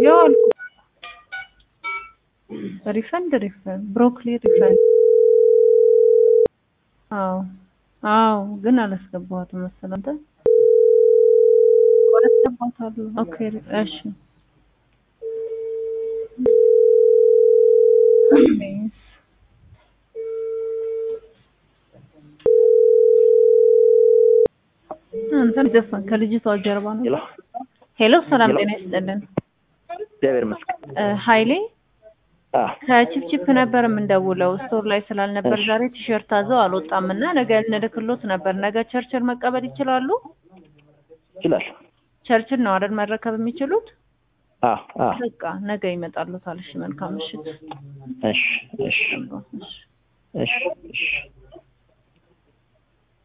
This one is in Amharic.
ያው አልኩ ሪፈንድ ሪፈንድ ብሮኮሊ ሪፈንድ አዎ አዎ ግን አላስገባኋትም መሰለህ አንተ አስገባታለሁ ኦኬ እሺ እንትን ዘፈን ከልጅቷ ጀርባ ነው ሄሎ ሄሎ ሰላም ጤና ይስጥልን እግዚአብሔር ይመስገን። እ ኃይሌ አ ከቺፕቺፕ ነበር የምንደውለው ስቶር ላይ ስላልነበር እሺ። ዛሬ ቲሸርት አዘው አልወጣም እና ነገ እንልክሎት ነበር ነገ ቸርችል መቀበል ይችላሉ ይችላል። ቸርችል ነው አይደል መረከብ የሚችሉት አ አ በቃ ነገ ይመጣሉታል እሺ መልካም ምሽት እሺ እሺ እሺ እሺ እሺ